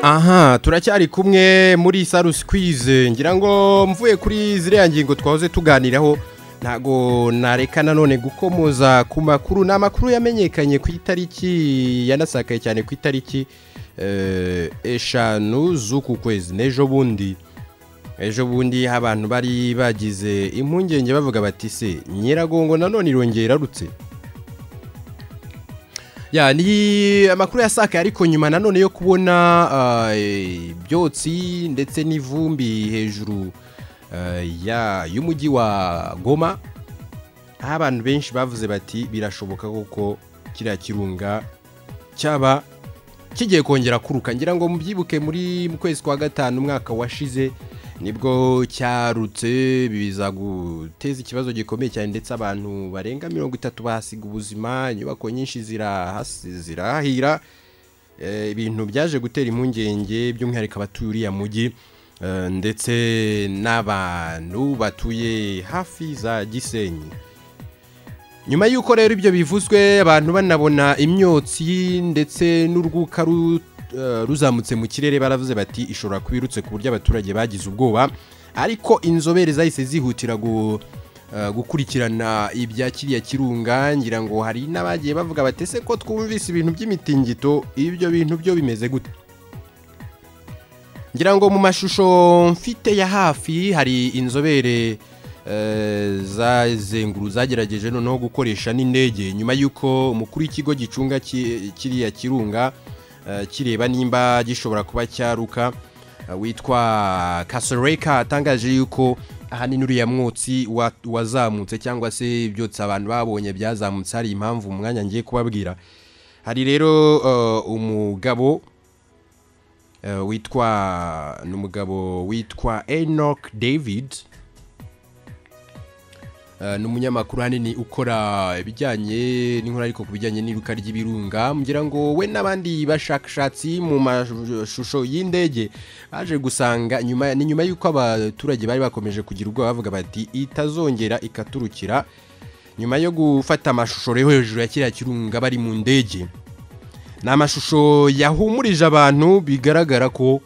aha turacyari kumwe muri salu sikwize ngira ngo mvuye kuri ziriya ngingo twahoze tuganiraho ntago nareka nanone gukomoza ku makuru ni amakuru yamenyekanye ku itariki yanasakaye cyane ku itariki eshanu z'uku kwezi n'ejo bundi ejo bundi abantu bari bagize impungenge bavuga bati se nyiragongo nanone irongera irarutse ya ni amakuru yasakaye ariko nyuma nanone yo kubona ibyotsi ndetse n'ivumbi hejuru y'umujyi wa goma aho abantu benshi bavuze bati birashoboka kuko kiriya kirunga cyaba kigiye kongera kuruka ngira ngo mubyibuke muri mu kwezi kwa gatanu umwaka washize nibwo cyarutse biza guteza ikibazo gikomeye cyane ndetse abantu barenga mirongo itatu bahasiga ubuzima inyubako nyinshi zirahira ibintu byaje gutera impungenge by'umwihariko abatuye uriya mujyi ndetse n'abantu batuye hafi za gisenyi nyuma y'uko rero ibyo bivuzwe abantu banabona imyotsi ndetse n'urwuka ruzamutse mu kirere baravuze bati ishobora kuba irutse ku buryo abaturage bagize ubwoba ariko inzobere zahise zihutira gukurikirana ibya kiriya kirunga ngira ngo hari n'abagiye bavuga batese ko twumvise ibintu by'imitingito ibyo bintu byo bimeze gute ngira ngo mu mashusho mfite ya hafi hari inzobere zazenguru zagerageje noneho gukoresha n'indege nyuma y'uko umukuru w'ikigo gicunga kiriya kirunga kireba nimba gishobora kuba cyaruka witwa kasoreka atangaje yuko ahanini uriya mwotsi wazamutse cyangwa se ibyotsi abantu babonye byazamutse hari impamvu umwanya ngiye kubabwira hari rero umugabo witwa ni umugabo witwa enoch david ni umunyamakuru hanini ukora ibijyanye n'inkuru ariko ku bijyanye n'iruka ry'ibirunga ngira ngo we n'abandi bashakashatsi mu mashusho y'indege baje gusanga ni nyuma y'uko abaturage bari bakomeje kugira ubwoba bavuga bati itazongera ikaturukira nyuma yo gufata amashusho rero hejuru ya kiriya kirunga bari mu ndege ni amashusho yahumurije abantu bigaragara ko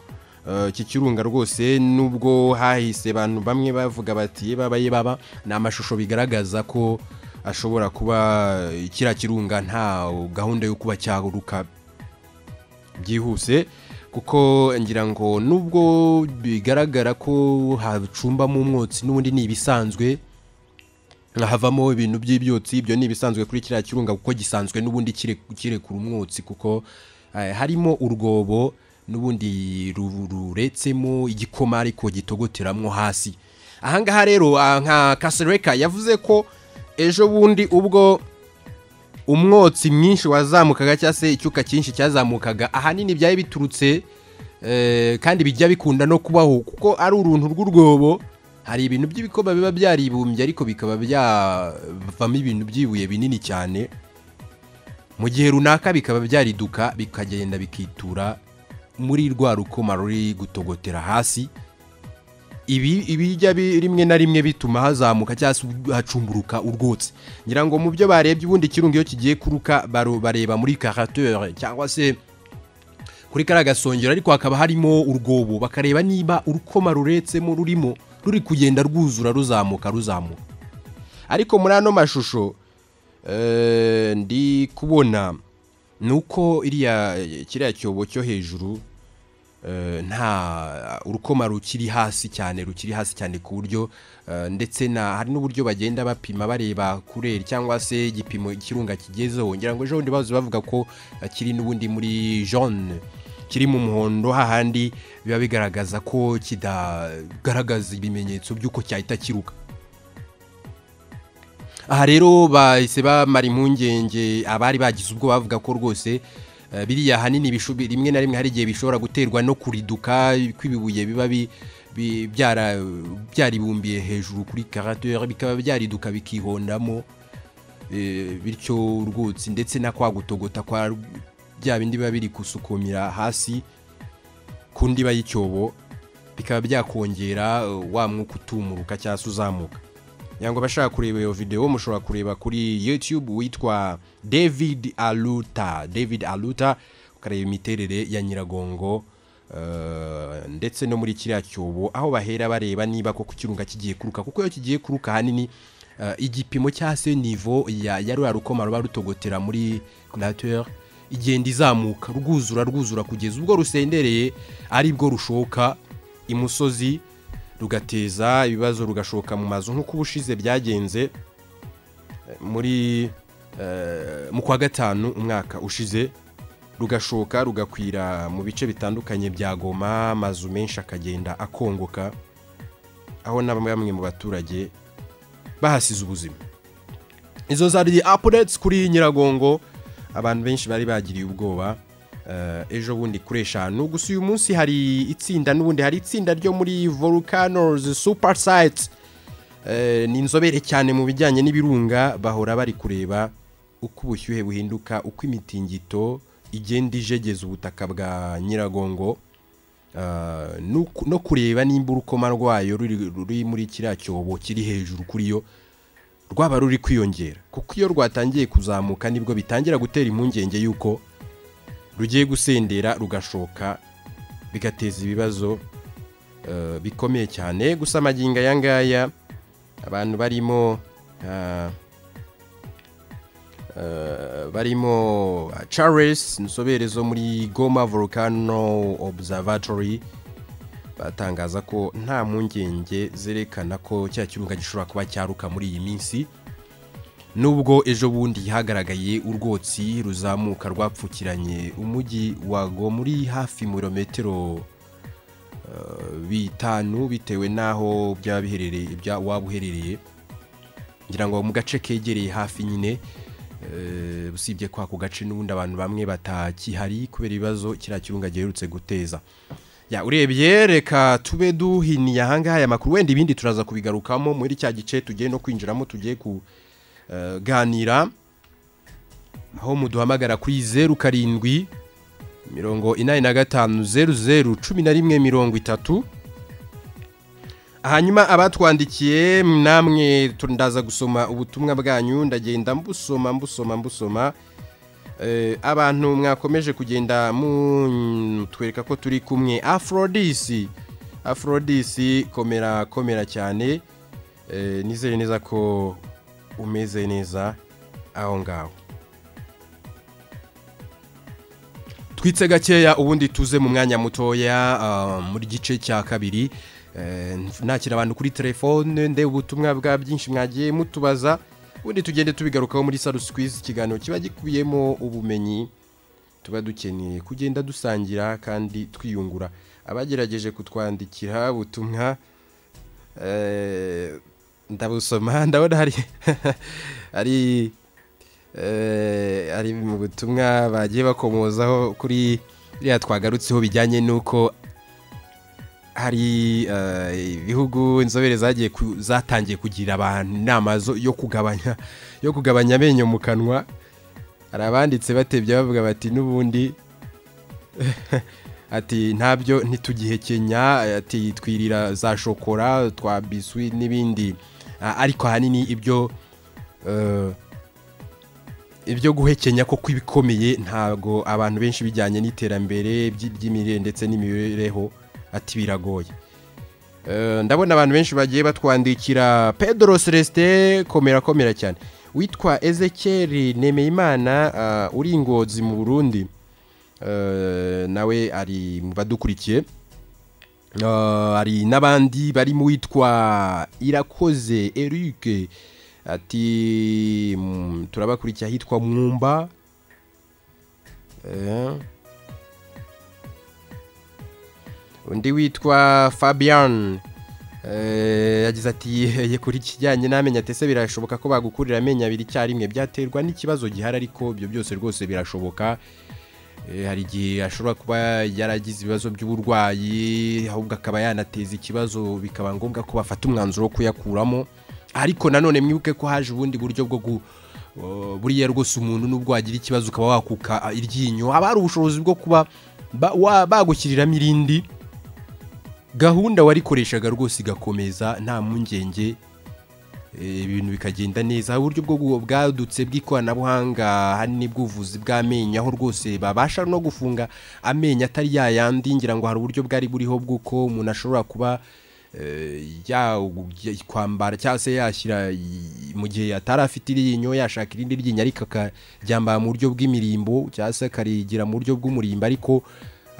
iki kirunga rwose nubwo hahise abantu bamwe bavuga bati babaye baba ni amashusho bigaragaza ko ashobora kuba kiriya kirunga nta gahunda yo kuba cyaguruka byihuse kuko ngira ngo nubwo bigaragara ko hacumbamo umwotsi n'ubundi ni ibisanzwe havamo ibintu by'ibyotsi ibyo ni ibisanzwe kuri kiriya kirunga kuko gisanzwe n'ubundi kirekura umwotsi kuko harimo urwobo n'ubundi ruretsemo igikoma ariko gitogoteramo hasi ahangaha rero nka kasereka yavuze ko ejo bundi ubwo umwotsi mwinshi wazamukaga cyangwa se icyuka cyinshi cyazamukaga ahanini byari biturutse kandi bijya bikunda no kubaho kuko ari uruntu rw'urwobo hari ibintu by'ibikoma biba byaribumbye ariko bikaba byavamo ibintu by'ibuye binini cyane mu gihe runaka bikaba byariduka bikagenda bikitura muri rwa rukoma ruri gutogotera hasi ibi ibijya rimwe na rimwe bituma hazamuka cyangwa se hacumburuka urwotsi ngira ngo mu byo barebye ubundi kirunga iyo kigiye kuruka bareba muri karatere cyangwa se kuri kariya gasongero ariko hakaba harimo urwobo bakareba niba urukoma ruretsemo rurimo ruri kugenda rwuzura ruzamuka ruzamuka ariko muri ano mashusho ndi kubona ni uko kiriya cyobo cyo hejuru nta urukoma rukiri hasi cyane rukiri hasi cyane ku buryo ndetse hari n'uburyo bagenda bapima bareba kureri cyangwa se igipimo ikirunga kigezeho ngira ngo ejo bundi bazi bavuga ko kiri n'ubundi muri jaune kiri mu muhondo hahandi biba bigaragaza ko kidagaragaza ibimenyetso by'uko cyahita kiruka aha rero bahise bamara impungenge abari bagize ubwo bavuga ko rwose biriya hanini rimwe na rimwe hari igihe bishobora guterwa no kuriduka kw'ibibuye biba byaribumbiye hejuru kuri karatere bikaba byariduka bikihondamo bityo urwutsi ndetse na kwa gutogota kwa bya bindi biba biri gusukumira hasi ku ndiba y'icyobo bikaba byakongera wa mwuka utumuruka cyangwa se uzamuka ngo abashaka kureba iyo videwo mushobora kureba kuri yutube witwa david aluta david aluta ukareba imiterere ya nyiragongo Uh, ndetse no muri kiriya cyobo aho bahera bareba niba koko ikirunga kigiye kuruka kuko iyo kigiye kuruka ahanini uh, igipimo cya se nivo ya ya ruriya rukoma ruba rutogotera muri nature igenda izamuka rwuzura rwuzura kugeza ubwo rusendereye ari bwo rushoka imusozi rugateza ibibazo rugashoka mu mazu nk'uko ubushize byagenze muri eh, mu kwa gatanu umwaka ushize rugashoka rugakwira mu bice bitandukanye bya goma amazu menshi akagenda akongoka aho na bamwe mu baturage bahasize ubuzima izo zari apureti kuri nyiragongo abantu benshi bari bagiriye ubwoba eh, ejo bundi kuri eshanu gusa uyu munsi hari itsinda n'ubundi hari itsinda ryo muri volcanoes super sites Eh, ni inzobere cyane mu bijyanye n'ibirunga bahora bari kureba uko ubushyuhe buhinduka uko imitingito igenda ijegeza ubutaka bwa nyiragongo Ah, nuku- no kureba nimba urukoma rwayo ruri ruri muri kiriya cyobo kiri hejuru kuri yo rwaba ruri kwiyongera kuko iyo rwatangiye kuzamuka nibwo bitangira gutera impungenge y'uko rugiye gusendera rugashoka bigateza ibibazo eh, bikomeye cyane gusa amagingo aya ngaya abantu barimo ah, eh, barimo ah, charles inzobere zo muri goma volcano observatory batangaza ko nta mpungenge zerekana ko cya kirunga gishobora kuba cyaruka muri iyi minsi nubwo ejo bundi hagaragaye urwotsi ruzamuka rwapfukiranye umujyi wago muri hafi mirometero bitanu bitewe n'aho byaba biherereye bya- waba uherereye ngira ngo mu gace kegereye hafi nyine eh, usibye kwa ako gace n'ubundi abantu bamwe batakihari kubera ibibazo kiriya kirunga giherutse guteza ya urebye reka tube duhiniye ahangaha aya makuru wenda ibindi turaza kubigarukamo muri cya gice tugiye no kwinjiramo tugiye kuganira aho muduhamagara kuri zeru karindwi mirongo inani na gatanu zeru zeru cumi na rimwe mirongo itatu hanyuma abatwandikiye namwe tu- ndaza gusoma ubutumwa bwanyu ndagenda mbusoma mbusoma mbusoma Eh, abantu mwakomeje kugenda mutwereka ko turi kumwe afrodisi afrodisi komera komera cyane Eh, nizere neza ko umeze neza aho ngaho twitse gakeya ubundi tuze mu mwanya mutoya ah, muri gice cya kabiri Eh, nakira abantu kuri telefone ndeba ubutumwa bwa byinshi mwagiye mutubaza ubundi tugende tubigarukaho muri sarusikwizi ikiganiro kiba gikubiyemo ubumenyi tuba dukeneye kugenda dusangira kandi twiyungura abagerageje kutwandikira ubutumwa eh, ndabusoma ndabona hari hari eh, ari mu butumwa bagiye bakomozaho kuri biriya twagarutseho bijyanye n'uko hari eh, ibihugu inzobere zagiye ku- zatangiye kugira abantu inama zo- yo kugabanya yo kugabanya amenyo mu kanwa hari abanditse batebye bavuga bati n'ubundi ati ntabyo ntitugihekenya ati twirira za shokora twa biswi n'ibindi Ah, ariko ahanini ibyo eh, ibyo guhekenya ko ibikomeye ntabwo abantu benshi bijyanye n'iterambere by'i- ry'imirire ndetse n'imibereho ati biragoye Eh, ndabona abantu benshi bagiye batwandikira pedro celestin komera komera cyane witwa ezekeri nemeyimana ah, uri ingozi mu burundi Eh, nawe ari mu badukurikiye Uh, hari n'abandi barimo uwitwa irakoze eric ati mm, turabakurikiye ahitwa mwumba Eh. undi witwa fabian eh, yagize ati "Yeye, kuri kijyanye n'amenyo atese birashoboka ko bagukurira amenyo abiri icyarimwe byaterwa n'ikibazo gihari ariko ibyo byose rwose birashoboka Eh, hari igihe ashobora kuba yaragize ibibazo by'uburwayi ahubwo akaba yanateza ikibazo bikaba ngombwa ko bafata umwanzuro wo kuyakuramo ariko nanone mwibuke ko haje ubundi buryo bwo gu uh, buriya rwose umuntu nubwo wagira ikibazo ukaba wakuka uh, iryinyo haba hari ubushobozi bwo kuba ba- wa- bagushyiriramo irindi gahunda warikoreshaga rwose igakomeza nta mpungenge ibintu bikagenda neza aho uburyo bwo bwadutse bw'ikoranabuhanga hari n'ubwuvuzi bw'amenyo aho rwose babasha no gufunga amenyo atari yayandi ngira ngo hari uburyo bwari buriho bw'uko umuntu ashobora kuba eh, ya- kwambara cyangwa se yashyira i- mu gihe atari afite iryinyo yashaka irindi ryinyo ariko akaryambara mu buryo bw'imirimbo cyangwa se akarigira mu buryo bw'umurimbo ariko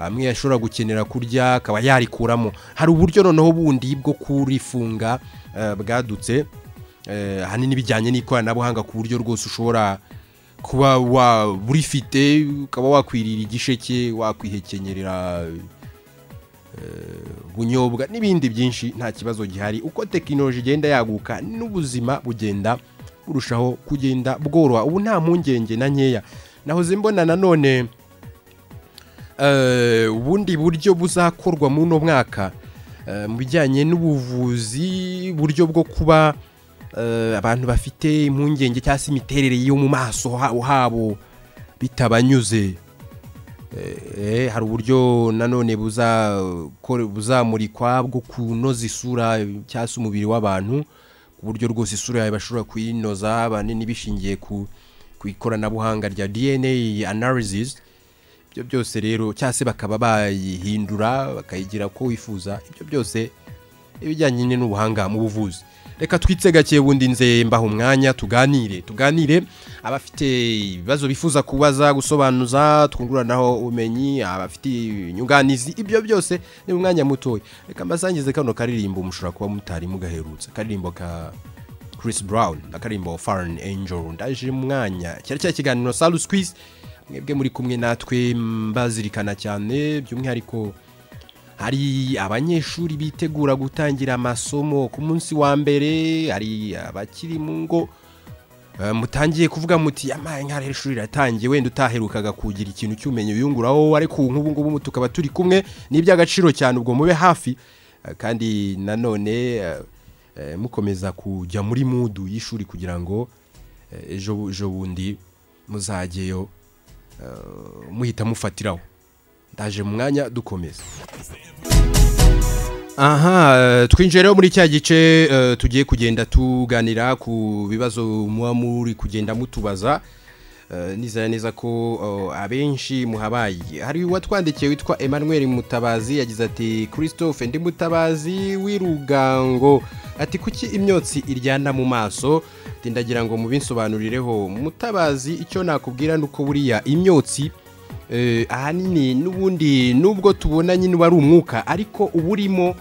hamwe yashobora gukenera kurya akaba yarikuramo hari uburyo noneho bundi bwo kurifunga eh, bwadutse eh, ahanini bijyanye n'ikoranabuhanga ku buryo rwose ushobora kuba wa- burifite ukaba wakwirira igisheke wakwihekenyerera ubunyobwa n'ibindi byinshi nta kibazo gihari uko tekinoloji igenda yaguka n'ubuzima bugenda burushaho kugenda bworoha ubu nta mpungenge na nkeya nahoze mbona nanone eh, ubundi buryo buzakorwa muri uno mwaka eh, mu bijyanye n'ubuvuzi uburyo bwo kuba eh, abantu bafite impungenge cyangwa se imiterere yo mu maso ha- habo bitabanyuze Eh, hari uburyo nanone buza- kore- buzamurikwa bwo kunoza isura cyangwa se umubiri w'abantu ku buryo rwose isura yawe bashobora kuyinoza banini bishingiye ku ku ikoranabuhanga rya DNA analysis ibyo byose rero cyangwa se bakaba bayihindura bakayigira uko wifuza ibyo byose ibijyanye n'ubuhanga mu buvuzi reka twitse gake bundi nze mbaha umwanya tuganire tuganire abafite ibibazo bifuza kubaza gusobanuza twunguranaho ubumenyi abafite inyunganizi ibyo byose ni umwanya mutoya reka mbasangize kano karirimbo mushobora kuba mutari mugaherutse akaririmbo ka Chris Brown akaririmbo Fallen Angel ndaje mu mwanya cyari cya kiganiro Salus Quiz mwebwe muri kumwe natwe mbazirikana cyane by'umwihariko hari abanyeshuri bitegura gutangira amasomo ku munsi wa mbere hari abakiri mu ngo eh, mutangiye kuvuga muti amaye nk'aho ishuri riratangiye wenda utaherukaga kugira ikintu cy'ubumenyi wiyunguraho ariko ubu ngubu ngubu tukaba turi kumwe ni iby'agaciro cyane ubwo mube hafi Eh, kandi nanone eh, eh, mukomeza kujya muri mudu y'ishuri kugira ngo eh, ejo ejo bundi muzajyeyo eh, muhita mufatiraho ndaje mu mwanya dukomeza aha eh, twinjiye rero muri cya gice eh, tugiye kugenda tuganira ku bibazo muba muri kugenda mutubaza Eh, nizera neza ko oh, abenshi muhabaye hari uwatwandikiye witwa Emmanuel Mutabazi yagize ati Christophe ndi Mutabazi w'irugango ati kuki imyotsi iryana mu maso Ati, ndagira ngo mubinsobanurireho Mutabazi icyo nakubwira nuko buriya imyotsi Eh, ahanini n'ubundi nubwo tubona nyine uba ari umwuka ariko uba urimo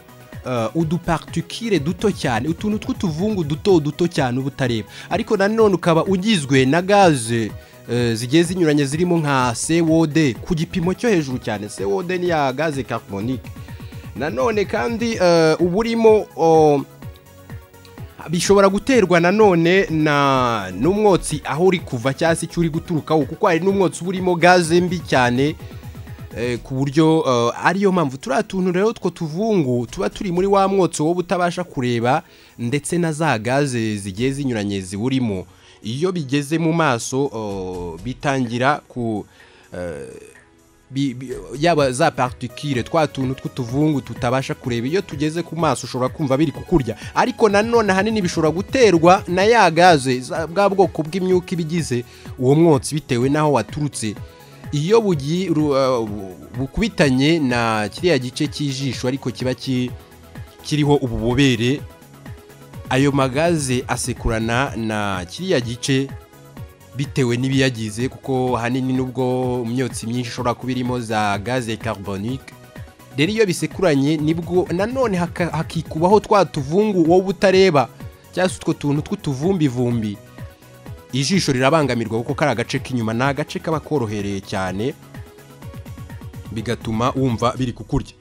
eh, udupartikire duto cyane utuntu tw'utuvungu duto duto cyane uba utareba ariko nanone ukaba ugizwe na gaze eh, zigiye zinyuranye zirimo nka cod ku gipimo cyo hejuru cyane cod ni ya gaze carbonique nanone kandi eh, uba urimo oh, bishobora guterwa nanone na n'umwotsi aho uri kuva cyangwa se icyo uri guturukaho kuko hari n'umwotsi uba urimo gaze mbi cyane eh, ku buryo eh, ariyo mpamvu turiya tuntu rero two tuvungu tuba turi muri wa mwotsi wowe utabasha kureba ndetse na za gaze zigiye zinyuranye ziwurimo iyo bigeze mu maso eh, bitangira ku bi- bi- yaba za partikire twa tuntu tw'utuvungu tutabasha kureba iyo tugeze ku maso ushobora kumva biri kukurya ariko nanone ahanini bishobora guterwa na ya gaze za- bwa bwoko bw'imyuka iba igize uwo mwotsi bitewe n'aho waturutse iyo bugi- ru- uh, bu- bukubitanye na kiriya gice cy'ijisho ariko kiba ki- kiriho ububobere ayo magaze asekurana na kiriya gice bitewe n'ibiyagize kuko ahanini nubwo imyotsi myinshi ishobora kuba irimo za gaze carbonique rero iyo bisekuranye nibwo nanone haka- hakikubaho twa tuvungu wowe utareba cyangwa se utwo tuntu tw'utuvumbivumbi ijisho rirabangamirwa kuko kari agace k'inyuma ni agace kaba korohereye cyane bigatuma wumva biri kukurya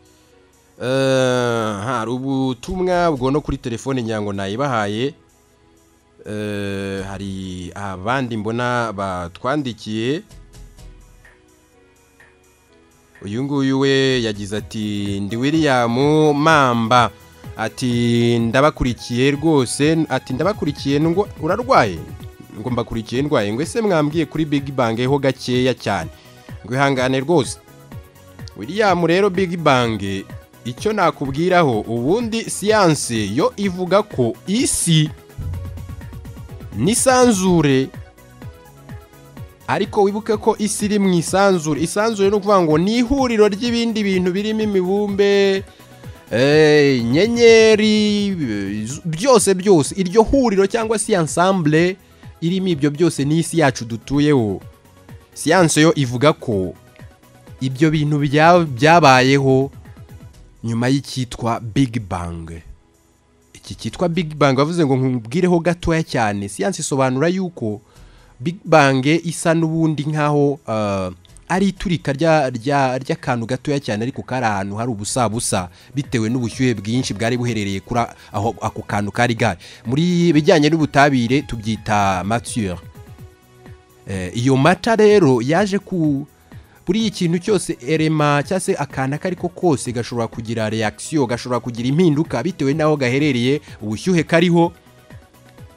Eh, hari ubutumwa bwo no kuri telefone nyango nayibahaye Eh, hari abandi mbona batwandikiye uyu nguyu we yagize ati ndi william mamba ati ndabakurikiye rwose ati ndabakurikiye ngo urarwaye ngo mbakurikiye ndwaye ngo ese mwambwiye kuri big bang ho gakeya cyane ngo ihangane rwose william rero big bang icyo nakubwiraho ubundi siyanse yo ivuga ko isi n'isanzure ariko wibuke ko isi iri mu isanzure isanzure ni ukuvuga ngo ni ihuriro ry'ibindi bintu birimo imibumbe eh, inyenyeri byose byose iryo huriro cyangwa si ensemble irimo ibyo byose ni isi yacu dutuyeho siyanse yo ivuga ko ibyo bintu bya- byabayeho nyuma y'icyitwa big bang iki cyitwa big bang bavuze ngo nkubwireho gatoya cyane siyanse isobanura yuko big bang isa n'ubundi nk'aho ah, ari iturika rya- rya- ry'akantu gatoya cyane ariko kari ahantu hari ubusabusa bitewe n'ubushyuhe bwinshi bwari buherereye kuri a- aho ako kantu kari gahari muri bijyanye n'ubutabire tubyita mature Eh, iyo mata rero yaje ku buri ikintu cyose erema cyangwa se akantu ako ariko kose gashobora kugira reakisiyo gashobora kugira impinduka bitewe n'aho gaherereye ubushyuhe kariho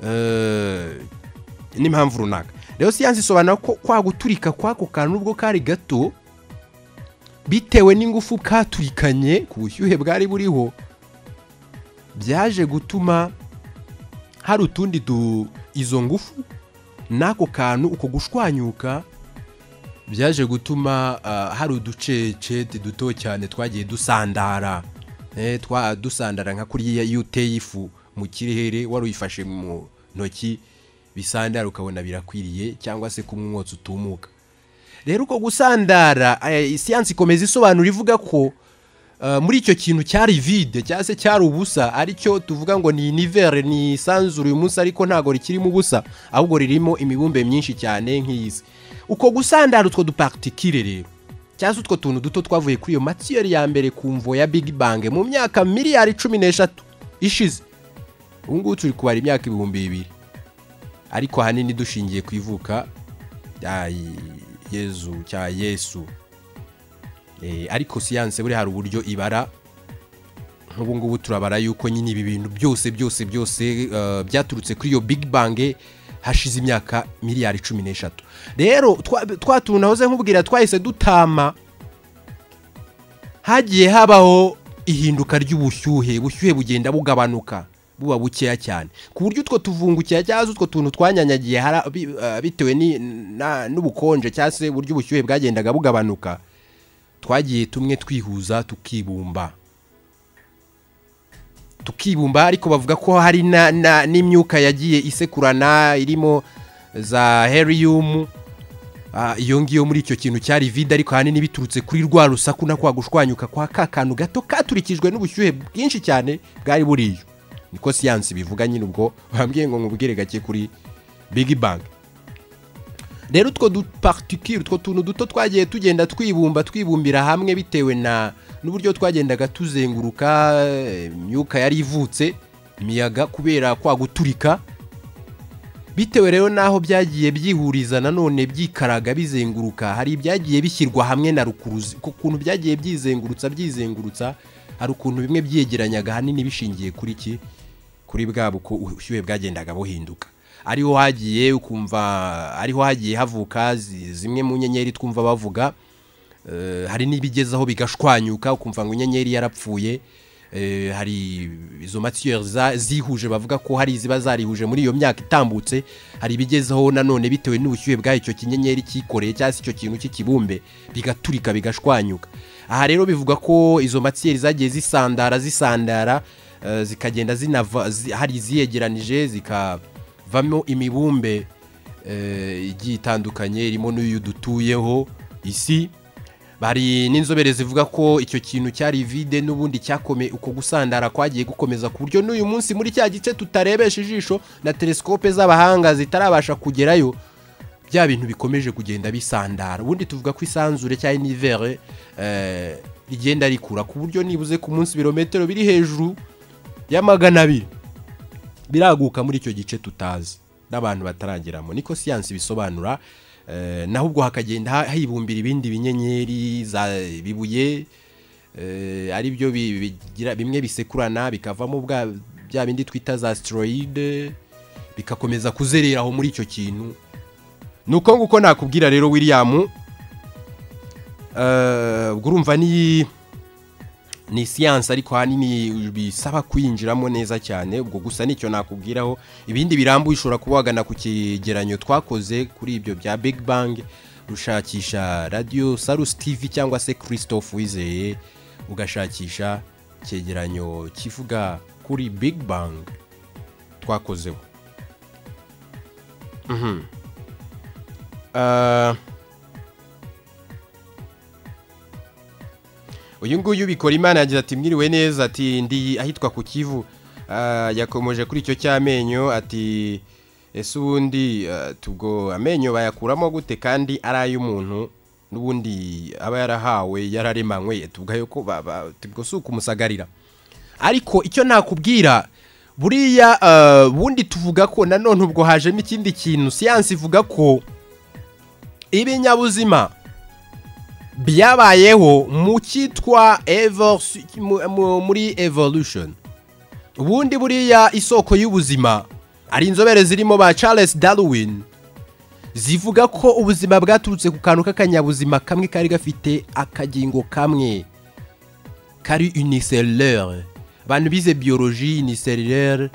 eh, n'impamvu runaka rero siyanse isobanura ko kwa guturika kw'ako kantu nubwo kari gato bitewe n'ingufu katurikanye ku bushyuhe bwari buriho byaje gutuma hari utundi du izo ngufu n'ako kantu uko gushwanyuka byaje gutuma ah, hari uducecete duto cyane twagiye dusandara Eh, twa dusandara nka kuriya iyo uteye ifu mu kirere wari uyifashe mu ntoki bisandara ukabona birakwiriye cyangwa se kumwe umwotsi utumuka rero uko gusandara eh, siyansi ikomeza isobanura ivuga ko eh, muri icyo kintu cyari vide cyangwa se cyari ubusa aricyo tuvuga ngo ni univere ni isanzure uyu munsi ariko ntabwo rikirimo ubusa ahubwo ririmo imibumbe myinshi cyane nk'iyi uko gusandara utwo dupakitikire rero cyangwa se utwo tuntu duto twavuye kuri iyo matiyeri ya mbere ku mvo ya big bang mu myaka miliyari cumi n'eshatu ishize ubu ngubu turi kubara imyaka ibihumbi bibiri ariko ahanini dushingiye ku ivuka rya yezu cya yesu Eh, ariko siyanse buri hari uburyo ibara nk'ubu ngubu turabara yuko nyine ibi bintu byose byose byose eh, byaturutse kuri iyo big bang hashize imyaka miliyari cumi n'eshatu rero twa- twa tuntu nahoze nkubwira twahise dutama hagiye habaho ihinduka ry'ubushyuhe ubushyuhe bugenda bugabanuka buba bukeya cyane ku buryo utwo tuvungukira cyangwa se utwo tuntu twanyanyagiye hari abi- eh, bitewe ni- na- n'ubukonje cyangwa se uburyo ubushyuhe bwagendaga bugabanuka twagiye tumwe twihuza tukibumba tukibumba ariko bavuga ko hari na- na- n'imyuka yagiye isekurana irimo za herium Ah, iyo ngiyo muri icyo kintu cyari vide ariko ahanini biturutse kuri rwa rusaku na kwa gushwanyuka kwa ka kantu gato katurikijwe n'ubushyuhe bwinshi cyane bwari buriyo niko siyansi bivuga nyine ubwo bambwiye ngo nkubwire gake kuri big bang rero utwo dupartikire utwo tuntu duto twagiye tugenda twibumba twibumbira hamwe bitewe na n'uburyo twagendaga tuzenguruka eh, imyuka yari ivutse imiyaga kubera kwa guturika bitewe rero n'aho byagiye byihuriza nanone byikaraga bizenguruka hari ibyagiye bishyirwa hamwe na rukuruzi ku kuntu byagiye byizengurutsa byizengurutsa hari ukuntu bimwe byegeranyaga ahanini bishingiye kuri ki kuri bwa buko ubushyuhe bwagendaga buhinduka ariho hagiye ukumva ariho hagiye havuka zi- zimwe mu nyenyeri twumva bavuga Eh, hari n'ibigezaho bigashwanyuka ukumva ngo inyenyeri yarapfuye Eh, hari izo matiyeri za- zihuje bavuga ko hari iziba zarihuje muri iyo myaka itambutse hari ibigezaho nanone bitewe n'ubushyuhe bw'icyo kinyenyeri cyikoreye cyangwa se icyo kintu cy'ikibumbe bigaturika bigashwanyuka aha rero bivuga ko izo matiyeri zagiye zisandara zisandara eh, zikagenda zinava zi- hari iziyegeranije zikavamo imibumbe eh, igiye itandukanye irimo n'uyu dutuyeho isi bari n'inzobere zivuga ko icyo kintu cyari vide n'ubundi cyakome uko gusandara kwagiye gukomeza ku buryo n'uyu munsi muri cya gice tutarebesha ijisho na telesikope z'abahanga zitarabasha kugerayo bya bintu bikomeje kugenda bisandara ubundi tuvuga ko isanzure cyangwa inivere eh, rigenda rikura ku buryo nibuze ku munsi ibirometero biri hejuru ya magana abiri biraguka muri icyo gice tutazi n'abantu batarageramo niko siyansi bisobanura eh, naho ubwo hakagenda ha- hibumbira ibindi binyenyeri za bibuye eh, ari byo bi- bigira bimwe bisekurana bikavamo bwa- bya bindi twita za asteroide bigakomeza kuzerera aho muri icyo kintu ni uko nguko nakubwira rero william eh, ubwo urumva ni ni siyanse ariko ahanini bisaba kwinjiramo neza cyane ubwo gusa nicyo nakubwiraho ibindi birambuye ushobora kuba wagana ku kigeranyo twakoze kuri ibyo bya big bang ushakisha radiyo sarusi tivi cyangwa se christophe wizeye ugashakisha icyegeranyo kivuga kuri big bang twakozeho Mhm. Ah, uyu nguyu bikora imana yagize ati mwiriwe neza ati ndi ahitwa ku kivu Ah, yakomeje kuri icyo cy'amenyo ati ese ubundi ah, tubwo amenyo bayakuramo gute kandi ari ay'umuntu n'ubundi aba yarahawe yararemanywe tubwayo ko ba- ba- tubwo si ukumusagarira ariko icyo nakubwira buriya ah, bundi tuvuga ko nanone ubwo hajemo ikindi kintu siyansi ivuga ko ibinyabuzima byabayeho mu cyitwa evolusi- mu- mu- muri evolution ubundi buriya isoko y'ubuzima ari inzobere zirimo ba charles darwin zivuga ko ubuzima bwaturutse ku kantu k'akanyabuzima kamwe kari gafite akagingo kamwe kari unicelleur abantu bize biologie unicelleur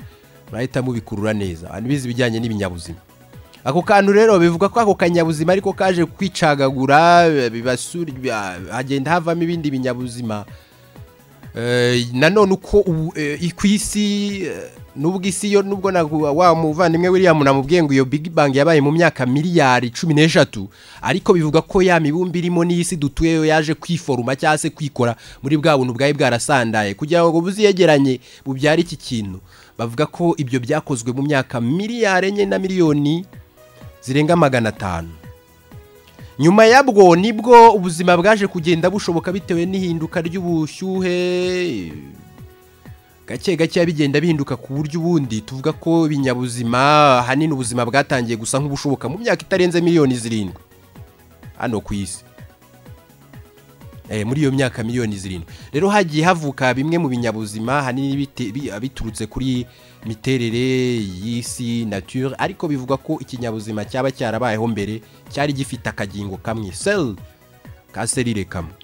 bahita mubikurura neza abantu bize ibijyanye n'ibinyabuzima ako kantu rero bivuga ko ako kanyabuzima ariko kaje kwicagagura bibasura ba- hagenda havamo ibindi binyabuzima Eh, nanone uko ubu- eh, ku isi eh, nubwo isi yo nubwo na- wa muvandimwe william namubwiye ngo iyo big bang yabaye mu myaka miliyari cumi n'eshatu ariko bivuga ko ya mibumbi irimo n'isi dutuyeyo yaje kwiforuma cyangwa se kwikora muri bwa buntu bwari bwarasandaye kugira ngo buziyegeranye bubyare iki kintu bavuga ko ibyo byakozwe mu myaka miliyari enye na miliyoni zirenga magana atanu nyuma yabwo nibwo ubuzima bwaje kugenda bushoboka bitewe n'ihinduka ry'ubushyuhe gake gake bigenda bihinduka ku buryo ubundi tuvuga ko ibinyabuzima ahanini ubuzima bwatangiye gusa nk'ubushoboka mu myaka itarenze miliyoni zirindwi hano ku isi Eh, muri iyo myaka miliyoni zirindwi rero hagiye havuka bimwe mu binyabuzima ahanini bite- bi- biturutse kuri miterere y'isi nature ariko bivuga ko ikinyabuzima cyaba cyarabayeho mbere cyari gifite akagingo kamwe sel ka selire kamwe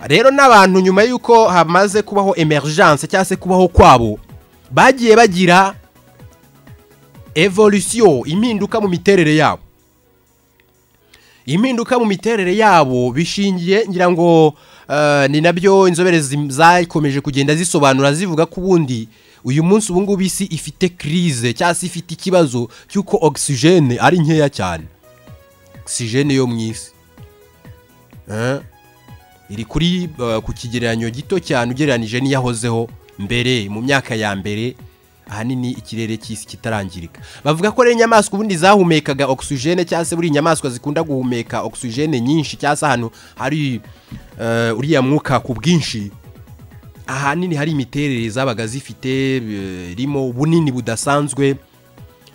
rero n'abantu nyuma y'uko hamaze kubaho emergence cyangwa se kubaho kwabo bagiye bagira evolution impinduka mu miterere yabo impinduka mu miterere yabo bishingiye ngira ngo eh, ni nabyo inzobere zim- zakomeje kugenda zisobanura zivuga ko ubundi uyu munsi ubu ngubu isi ifite crise cyangwa se ifite ikibazo cy'uko ogisijene ari nkeya cyane ogisijene yo mu isi Eh? iri kuri eh, ku kigereranyo gito cyane ugereranije n'iyahozeho mbere mu myaka ya mbere ahanini ikirere cy'isi kitarangirika bavuga ko rero inyamaswa ubundi zahumekaga ogisijene cyangwa se buri inyamaswa zikunda guhumeka ogisijene nyinshi cyangwa se ahantu hari eh, uriya mwuka ku bwinshi ahanini hari imiterere zabaga zifite eh, irimo ubunini budasanzwe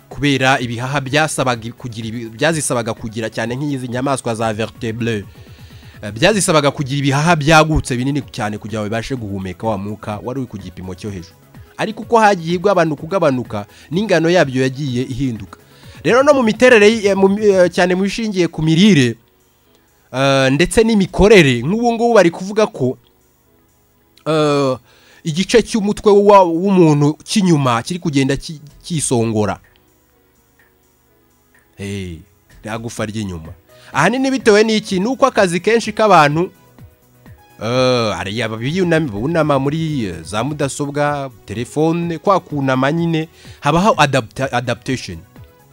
kubera ibihaha byasabaga kugira ibi- byazisabaga kugira cyane nk'izi nyamaswa za vertebre Eh, byazisabaga kugira ibihaha byagutse binini cyane kugira ngo bibashe guhumeka wa mwuka wari uri ku gipimo cyo hejuru ariko uko hagiye igabanuka ugabanuka n'ingano yabyo yagiye ihinduka rero no mu miterere y- eh, mu mi- eh, cyane mu bishingiye ku mirire eh, ndetse n'imikorere nk'ubu ngubu bari kuvuga ko eh, igice cy'umutwe wa- w'umuntu cy'inyuma kiri kugenda ki- kisongora Eh, rya gufa ry'inyuma ahanini bitewe n'iki ni uko akazi kenshi k'abantu eh, hari abiyunama bunama muri eh, za mudasobwa telefone kwa kunama nyine habaho adapta- adaptation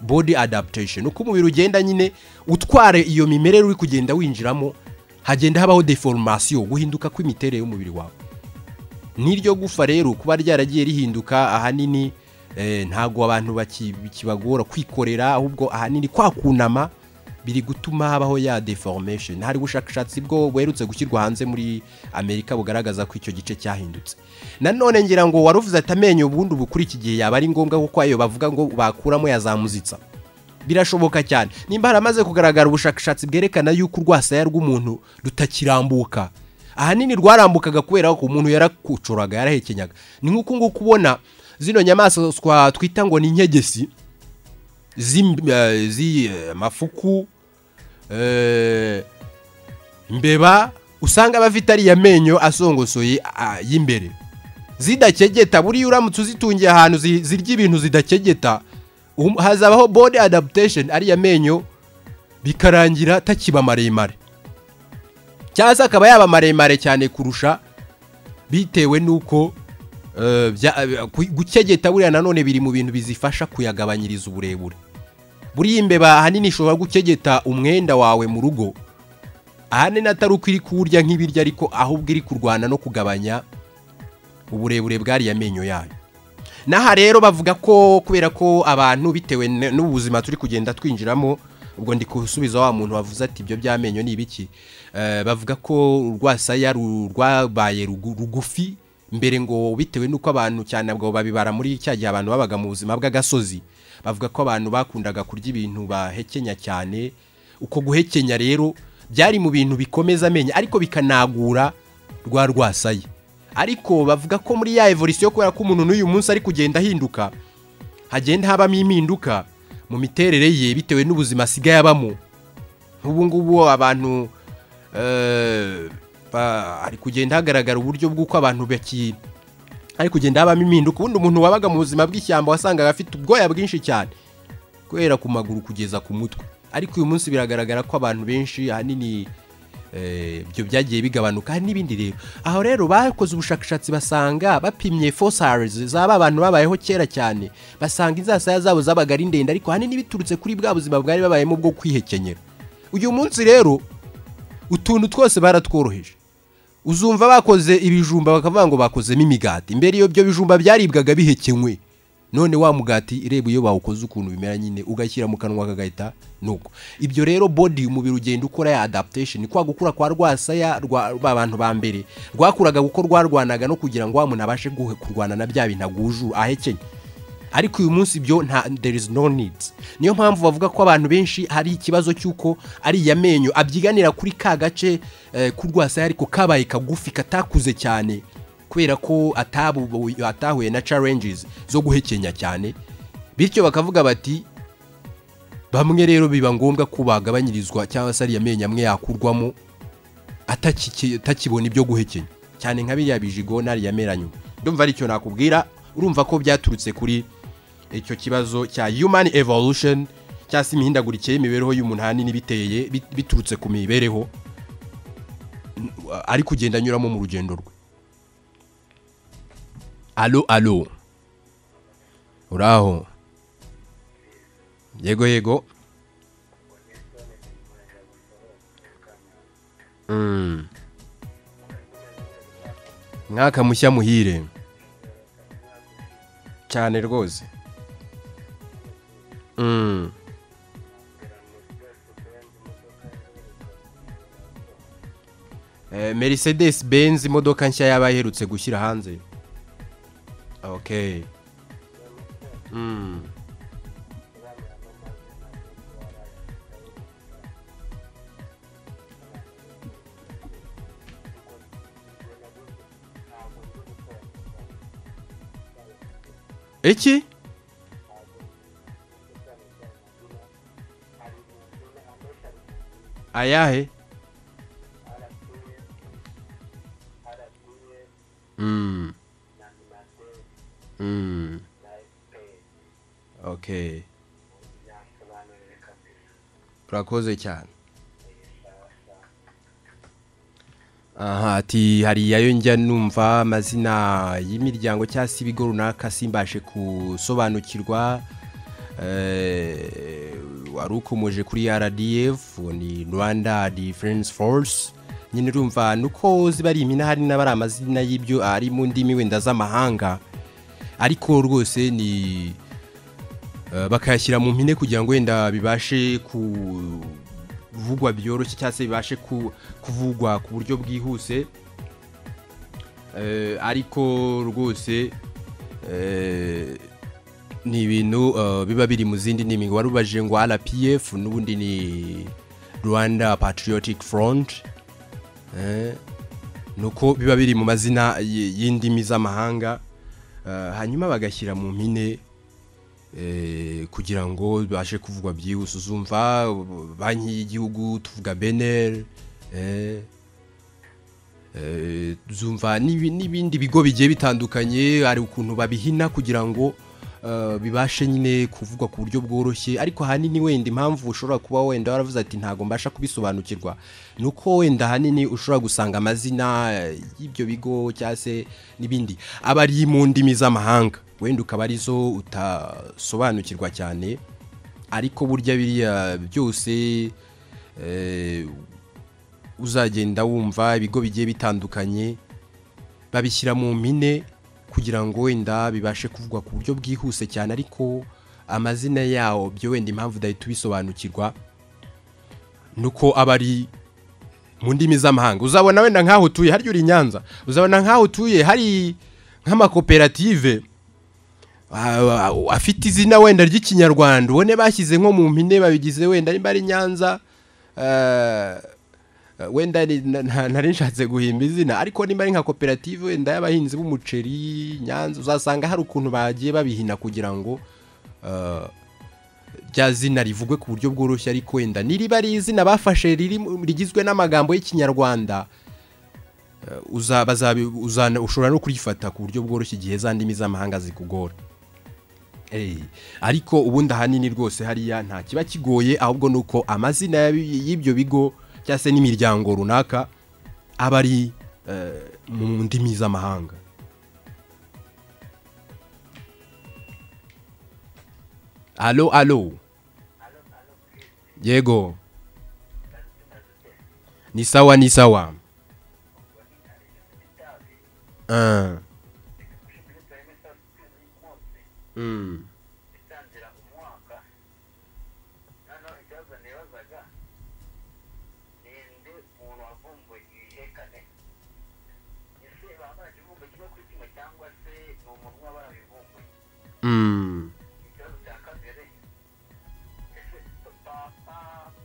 body adaptation uko umubiri ugenda nyine utware iyo mimerere uri kugenda winjiramo hagenda habaho deformation guhinduka kw'imiterere y'umubiri wawe n'iryo gufa rero kuba ryaragiye rihinduka ahanini eh, ntago abantu baki- bikibagora kwikorera ahubwo ahanini kwa kunama biri gutuma habaho ya deformation hari ubushakashatsi bwo buherutse gushyirwa hanze muri amerika bugaragaza ko icyo gice cyahindutse nanone ngira ngo waruvuze ati amenyo ubundi ubu kuri iki gihe yaba ari ngombwa kuko ayo bavuga ngo bakuramo yazamuzitsa birashoboka cyane nimba haramaze kugaragara ubushakashatsi bwerekana yuko urwasaya rw'umuntu rutakirambuka ahanini rwarambukaga kubera ko umuntu yarakucoraga yarahekenyaga ni nk'uku nguku ubona zino nyamaswa twita ngo ni inkegesi z'amafuku imbeba usanga abafite ariya menyo asongosoye ah, y'imbere zidakegeta buriya uramutse uzitungiye ahantu zi- zirya ibintu zidakegeta um- hazabaho body adaptation ariya menyo bikarangira takiba maremare cyangwa se akaba yaba maremare cyane kurusha bitewe n'uko eh, bya- ku- gukegeta buriya nanone biri mu bintu bizifasha kuyagabanyiriza uburebure buriya imbeba ahanini ishobora gukegeta umwenda wawe mu rugo ahanini atari uko iri kuwurya nk'ibiryo ariko ahubwo iri kurwana no kugabanya uburebure bwariya menyo yayo n'aha rero bavuga ko kubera ko abantu bitewe n- n'ubuzima turi kugenda twinjiramo ubwo ndi gusubiza wa muntu wavuze ati ibyo by'amenyo ni ibiki Eh, bavuga ko urwasaya ru- rwabaye rugu- rugufi mbere ngo bitewe n'uko abantu cyane abwo babibara muri cya gihe abantu babaga mu buzima bw'agasozi bavuga ko abantu bakundaga kurya ibintu bahekenya cyane uko guhekenya rero byari mu bintu bikomeza amenyo ariko bikanagura rwa rwasaya ariko bavuga ko muri ya evolisiyo kubera ko umuntu n'uyu munsi ari kugenda ahinduka hagenda habamo impinduka mu miterere ye bitewe n'ubuzima asigaye abamo nk'ubu ngubu abantu eh, ba- hari kugenda hagaragara uburyo bw'uko abantu baki hari kugenda habamo impinduka ubundi umuntu wabaga mu buzima bw'ishyamba wasangaga afite ubwoya bwinshi cyane guhera ku maguru kugeza ku mutwe ariko uyu munsi biragaragara ko abantu benshi ahanini eh, ibyo byagiye bigabanuka hari n'ibindi rero aho rero bakoze ubushakashatsi basanga bapimye fossils zaba abantu babayeho kera cyane basanga inzasaya zabo zabaga ari ndende ariko ahanini biturutse kuri bwa buzima bwari babayemo bwo kwihekenyera uyu munsi rero utuntu twose baratworoheje uzumva bakoze ibijumba bakavuga ngo bakozemo imigati mbere iyo byo bijumba byaribwaga bihekenywe none wa mugati reba iyo bawukoze ukuntu bimera nyine ugashyira mu kanwa kagahita nuko ibyo rero body umubiri ugenda ukora ya adaptation kwa gukura kwa rwasaya rwa ba bantu ba mbere rwakuraga kuko rwarwanaga no kugira ngo wa muntu abashe guhe- kurwana na bya bintu aguju ahekenye ariko uyu munsi ibyo nta there is no need niyo mpamvu bavuga ko abantu benshi hari ikibazo cy'uko ariya menyo abyiganira kuri ka gace eh, k'urwasaya ariko kabaye kagufi katakuze cyane kubera ko atabu- atahuye na challenges zo guhekenya cyane bityo bakavuga bati bamwe rero biba ngombwa ko bagabanyirizwa cyangwa se ariya menyo amwe yakurwamo atakiki- atakibona ibyo guhekenya cyane nka biriya bijigo n'ariya meranyuma ndumva aricyo nakubwira urumva ko byaturutse kuri icyo kibazo cya human evolution cyangwa se imihindagurikire y'imibereho y'umuntu ahanini biteye bit- biturutse ku mibereho n- ari kugenda anyuramo mu rugendo rwe alo alo uraho yego yego Mm. mwaka mushya muhire cyane rwose Mm. Eh, Mercedes Benz imodoka nshya yaba aherutse gushyira hanze okay Mm. iki ayahe Mm. Mm. okay urakoze cyane aha ati hariya yo njya numva amazina y'imiryango cyangwa se ibigo runaka simbashe gusobanukirwa eh, wari ukomoje kuri rdf ni rwanda defense force nyine urumva nuko ziba ari imina hari n'abari amazina y'ibyo ari mu ndimi wenda z'amahanga ariko rwose ni Eh, bakayashyira mu mpine kugira ngo wenda bibashe kuvugwa byoroshye cyangwa se bibashe ku- kuvugwa ku buryo bwihuse Eh, ariko rwose eh, ni ibintu eh, biba biri mu zindi ndimi ngo wari ubajije ngo rpf n'ubundi ni rwanda patriotic front Eh, nuko biba biri mu mazina y- y'indimi z'amahanga Eh, hanyuma bagashyira mu mpine eh, kugira ngo bibashe kuvugwa byihuse uzumva uh, banki y'igihugu tuvuga beneri Eh, zumva n'ibi- n'ibindi bigo bigiye bitandukanye hari ukuntu babihina kugira ngo eh, bibashe nyine kuvugwa ku buryo bworoshye ariko ahanini wenda impamvu ushobora kuba wenda waravuze ati ntabwo mbasha kubisobanukirwa ni uko wenda ahanini ushobora gusanga amazina eh, y'ibyo bigo cyangwa se n'ibindi aba ari mu ndimi z'amahanga wenda ukaba arizo utasobanukirwa cyane ariko burya biriya byose eh, uzagenda wumva ibigo bigiye bitandukanye babishyira mu mpine kugira ngo wenda bibashe kuvugwa ku buryo bwihuse cyane ariko amazina yawo byo wenda impamvu udahita ubisobanukirwa ni uko aba ari mu ndimi z'amahanga uzabona wenda nk'aho utuye harya uri i nyanza uzabona nk'aho utuye hari nk'amakoperative a- a- afite izina wenda ry'ikinyarwanda ubone bashyize nko mu mpine babigize wenda niba ari nyanza eh, wenda ni- na- na- nari nshatse guhimba izina ariko niba ari nka koperative wenda y'abahinzi b'umuceri nyanza uzasanga hari ukuntu bagiye babihina kugira ngo eh, rya zina rivugwe ku buryo bworoshye ariko wenda niriba ari izina bafashe riri mu- rigizwe n'amagambo y'ikinyarwanda eh, uza- bazabi- uzana- ushobora no kurifata ku buryo bworoshye igihe za ndimi z'amahanga zikugora Eh, ariko ubundi ahanini rwose hariya nta kiba kigoye ahubwo ni uko amazina y'abi- y'ibyo bigo cyangwa se n'imiryango runaka aba ari eh, mu ndimi z'amahanga alo alo yego ni sawa ni sawa Ah. Mm. itangira umwaka noneho ikibazo nibazaga ninde umuntu wavumbuye ibihekane ese bambara ikivumbo kimwe kuri kimwe cyangwa se ni umuntu uba barabivumbuye Mm. ikibazo cya kabiri ese papa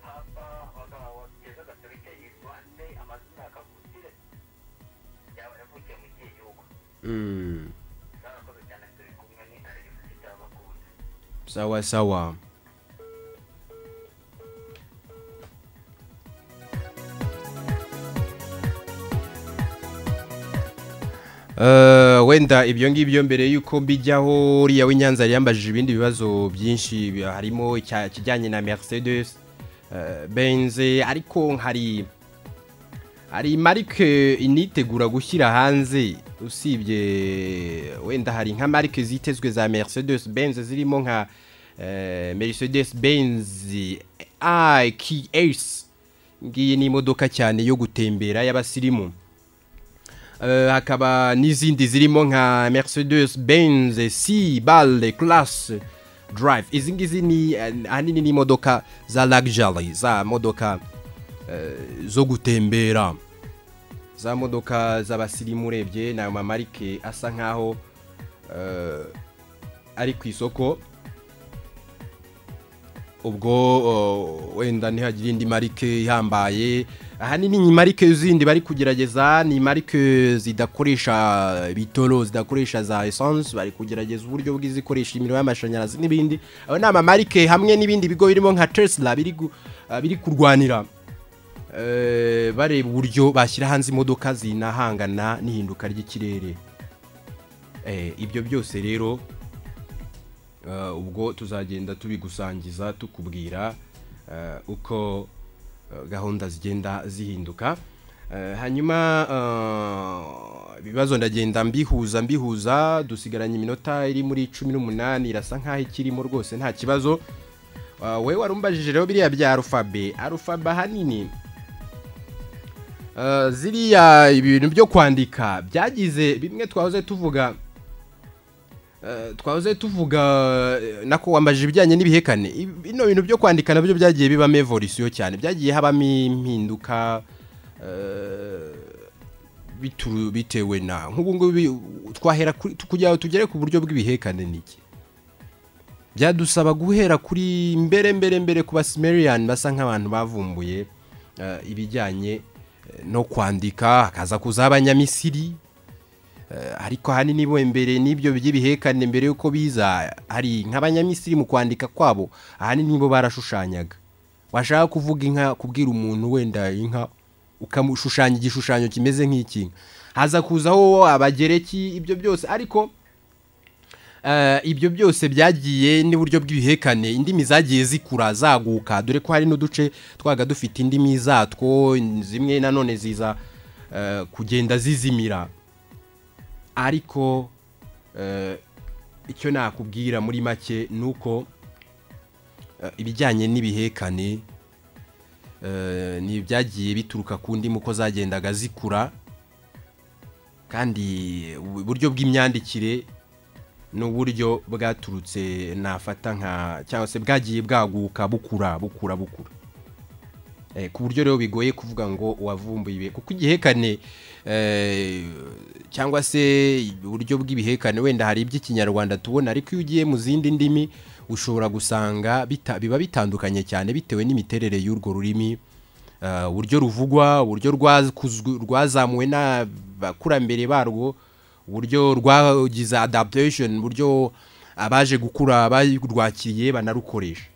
papa abagabo bakeza gatolika yitwa nde amazina ya kavukire yaba yavukiye mu kihe gihugu Mm. zarakoze cyane turi kumwe ni arifusi cy'abakunda sawa sawa Eh, wenda ibyo ngibyo mbere y'uko mbijyaho uriya w'inyanza yambajije ibindi bibazo byinshi bi- harimo icya- ikijyanye na mercedes eh, benze ariko hari hari marike initegura gushyira hanze usibye wenda hari nka marike zitezwe za mercedes benz zirimo nka eh, mercedes benz iqs ngiyi ni imodoka cyane yo gutembera y'abasirimu Eh, hakaba n'izindi zirimo nka mercedes benz c bal class drive izi ngizi ni eh, ahanini ni imodoka za luxury za modoka zo gutembera za modoka z'abasirimu urebye ni amamarike asa nkaho eh, ari ku isoko ubwo eh, wenda ntihagira indi marike ihambaye ahanini ni marike zindi bari kugerageza ni marike zidakoresha bitoro zidakoresha za esanse bari kugerageza uburyo bw'izikoresha imiriro y'amashanyarazi n'ibindi aba ni amamarike hamwe n'ibindi bigo birimo nka tesla biri gu- eh, biri kurwanira eh, bareba uburyo bashyira hanze imodoka zinahangana n'ihinduka ry'ikirere Eh, ibyo byose rero eh, ubwo tuzagenda tubigusangiza tukubwira eh, uko eh, gahunda zigenda zihinduka Eh, hanyuma eh, ibibazo ndagenda mbihuza mbihuza dusigaranye iminota iri muri cumi n'umunani irasa nk'aho ikirimo rwose nta kibazo Eh, wowe wari umbajije rero biriya bya arufabe arufabe ahanini Eh, ziriya ibintu byo kwandika byagize bimwe twahoze tuvuga eh, twahoze tuvuga eh, nako wambajije ibijyanye n'ibihekane Ibi- bino bintu byo kwandika nabyo byagiye bibamo evolisiyo cyane byagiye habamo impinduka eh, bitu- bitewe na nk'ubu ngubu twahera kuri- kugira ngo tugere ku buryo bw'ibihekane niki byadusaba guhera kuri mbere mbere mbere ku basimerian basa nk'abantu bavumbuye eh, ibijyanye eh, no kwandika hakaza kuza abanyamisiri eh, ariko ahanini bo mbere n'ibyo by'ibihekane mbere y'uko biza hari nk'abanyamisiri mu kwandika kwabo ahanini bo barashushanyaga washaka kuvuga inka kubwira umuntu wenda inka ukamushushanya igishushanyo kimeze nk'ikinga haza kuzaho abagereki ibyo byose ariko eh, ibyo byose byagiye n'uburyo bw'ibihekane indimi zagiye zikura zaguka dore ko hari n'uduce twaga dufite indimi zatwo zimwe nanone ziza eh, kugenda zizimira ariko eh, icyo nakubwira muri make ni uko eh, ibijyanye n'ibihekane eh, ni ibyagiye bituruka ku ndimu ko zagendaga zikura kandi uburyo bw'imyandikire n'uburyo bwaturutse nafata nka cyangwa se bwagiye bwaguka bukura bukura bukura Eh, ku buryo rero bigoye kuvuga ngo uwavumbuye kuko igihekane eh, cyangwa se uburyo bw'ibihekane wenda hari iby'ikinyarwanda tubona ariko iyo ugiye mu zindi ndimi ushobora gusanga bita, biba bitandukanye cyane bitewe n'imiterere y'urwo rurimi Eh, uburyo ruvugwa uburyo rwakuzwe- rwazamuwe n'abakurambere barwo uburyo rwagize adaptation uburyo abaje gukura barwakiriye banarukoresha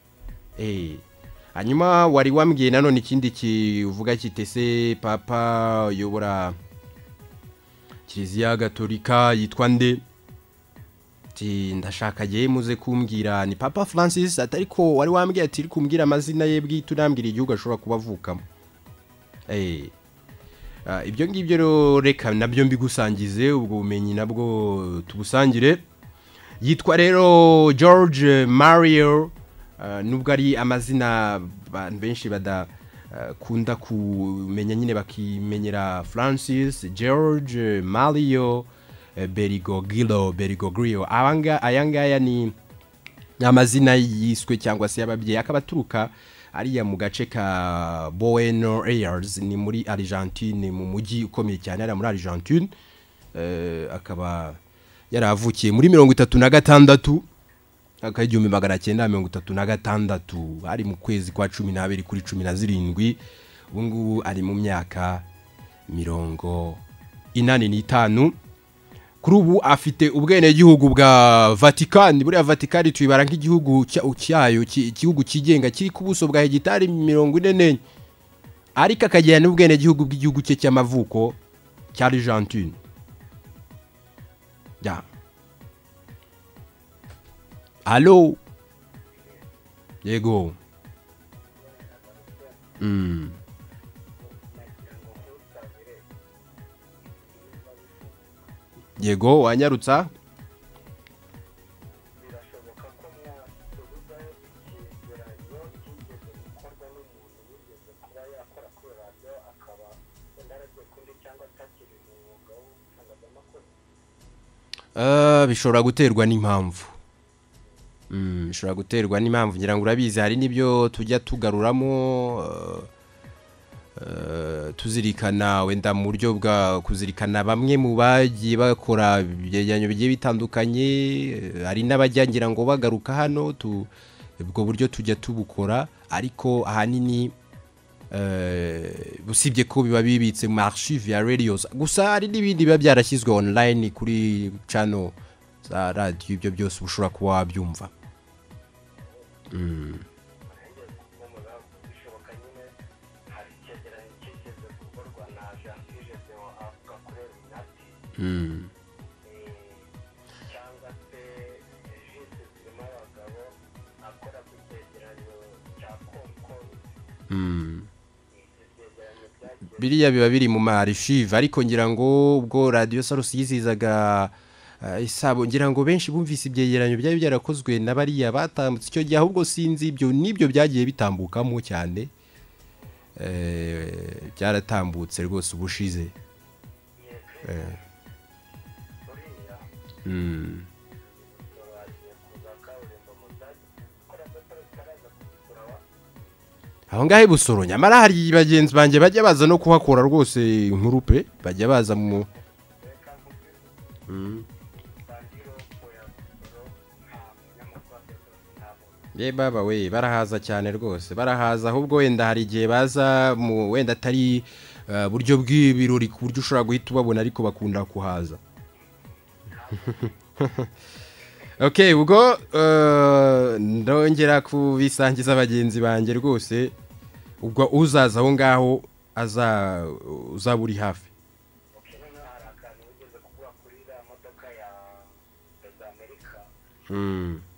Eh, hanyuma wari wambwiye nanone ikindi kivuga kitese papa uyobora kiliziya gatolika yitwa nde ati ndashaka agiye muze kumbwira ni papa francis atari ko wari wambwiye ati kumbwira amazina ye bwite unambwira igihugu ashobora kuba avukamo Eh, ah, ibyo ngibyo rero reka nabyo mbigusangize ubwo bumenyi nabwo tubusangire yitwa rero george mario ah, nubwo ari amazina abantu benshi badakunda kumenya nyine bakimenyera francis george mario eh, berigogilo berigogrio Abanga- aya ngaya ni ni amazina yiswe cyangwa se y'ababyeyi akaba aturuka ariya mu gace ka Buenos Aires ni muri Argentine mu mujyi ukomeye cyane ari muri Argentine Eh, akaba yaravukiye muri mirongo itatu na gatandatu akaba igihumbi magana cyenda mirongo itatu na gatandatu ari mu kwezi kwa cumi n'abiri kuri cumi na zirindwi ubu ngubu ari mu myaka mirongo inani n'itanu kuri ubu afite ubwenegihugu bwa vatikani buriya vatikani tuyibara nk'igihugu cya- cyayo ki- igihugu cyigenga kiri ku buso bwa hegitari mirongo ine n'enye ariko akagira n'ubwenegihugu bw'igihugu cye cy'amavuko cya argentine ya alo yego mm. yego wanyarutsa birashoboka ko mwaduhuzaho ikintu radiyo cyigeze gukorwa n'umuntu wigeze kuba yakora kuri radiyo akaba wenda aragiye kundi cyangwa atakiri mu mwuga w'itangazamakuru Ah, bishobora guterwa n'impamvu Mm, bishobora guterwa n'impamvu ngira ngo urabizi hari n'ibyo tujya tugaruramo eh, eh, tuzirikana wenda mu buryo bwa kuzirikana bamwe mu bagiye bakora ibyegeranyo bigiye bitandukanye eh, hari n'abajya ngira ngo bagaruka hano tu- ubwo buryo tujya tubukora ariko ahanini eh, usibye ko biba bibitse mu archive ya radios gusa hari n'ibindi biba byarashyizwe online kuri channel za radiyo ibyo byose uba ushobora kuba wabyumva nanjye kumubona bishoboka nyine hari icyegeranyo cyigeze gukorwa na jansi jezeho avuga kuri eminati Mm. cyangwa se jisi zirimo abagabo akora ku cyegeranyo cya komkomi Mm. ibyo byegeranyo byagiye biriya biba biri mu ma archive ariko ngira ngo ubwo radiyo sarusi yizizaga eh, isabo ngira ngo benshi bumvise ibyegeranyo byari byarakozwe na bariya batambutse icyo gihe ahubwo sinzi ibyo nibyo byagiye bitambukamo cyane Eh, byaratambutse rwose ubushize Eh. buriya Mm. bagiye kuza kaburimbo mu cyagi kora dutore tutaraza kugura wa aho ngaho i busoro nyamara hari bagenzi banjye bajya baza no kuhakora rwose inkuru pe bajya baza mu reka nkubwire Mm. bandiro oya gusoro nta munyamakuru azi rwose ntabona ye baba we barahaza cyane rwose barahaza ahubwo wenda hari igihe baza mu wenda atari eh, buryo bw'ibirori ku buryo ushobora guhita ubabona ariko bakunda kuhaza ok ubwo eh, ndongera kubisangiza bagenzi banjye rwose ubwo uzaza aho ngaho aza uzaba uri hafi ukeneye hari akantu wigeze kugura kuri iriya modoka ya perezida amerika Mm.